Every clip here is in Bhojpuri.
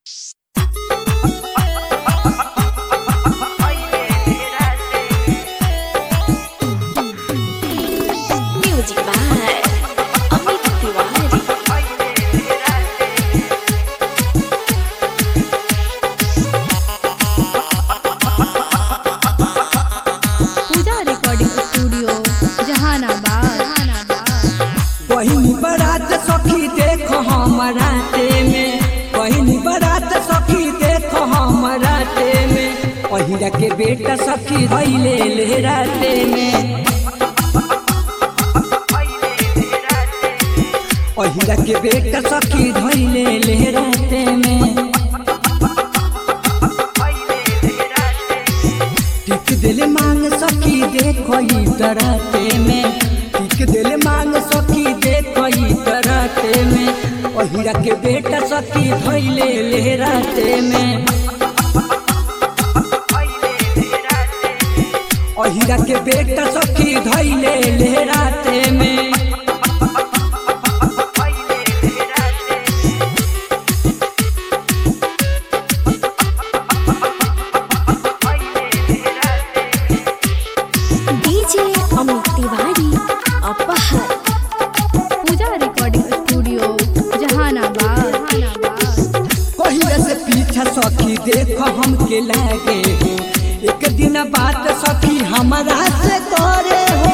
Music by Amit Tiwari. Puja recording studio Jehanabad Jehanabad पहिनी बरात सखी देखो हमराते में पहिनी बरात सखी देखो हमराते में पहिरा के बेटा सखी धैले ले राते में पहिरा के बेटा सखी धैले ले राते में टिक दिल मांग सखी देखो ई डराते में टिक दिल मांग सखी देखो ई डराते में ओहिरा के बेटा सखी धैले ले राते में ओहिरा के बेटा सखी धैले ले राते में DJ Amit Tiwari. Apahar. Puja recording studio Jehanabad Jehanabad पहिले से पीछा सखी देखो हमके लागे हो एक दिन बात सखी हमारा से करे हो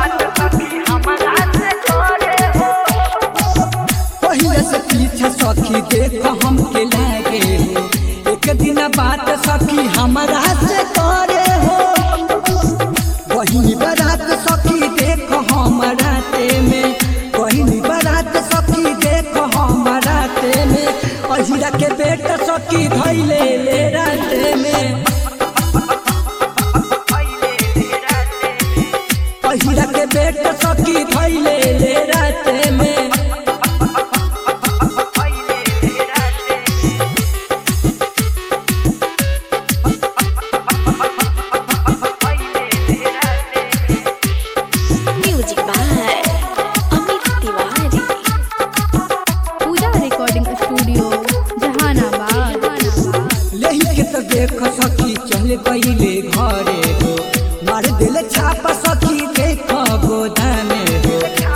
पहिले से पीछा सखी देखो हमके लागे हो एक दिन बात सखी हमारा से करे हो वही बारात सखी देखो हमारा ते में वही बारात सखी देखो हमारा ते में अहिरा के बेटा सखी धैले ले राते में अहिरा के बेटा सखी धैले ले राते में Music by Amit Tiwari. Puja recording studio Jehanabad Jehanabad लेही के तो देख सखी चल गईले घरे हो मार दिल छाप सखी देख गोदामे हो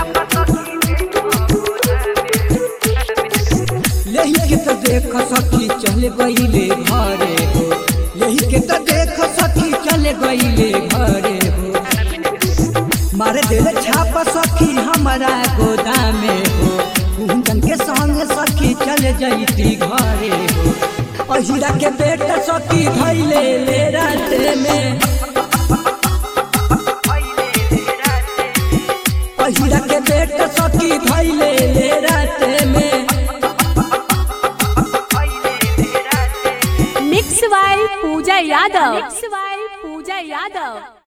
लेही के तो देख सखी चल गईले घरे हो लेही के तो देख सखी चल गईले घरे हो मार दिल छाप सखी हमारा गोदामे हो कुंदन के संग सखी चल जईती घरे हो अहिरा के बेटा सखी धैले ले राते में अहिरा के बेटा सखी धैले ले राते में mix by Puja Yadav mix by Puja Yadav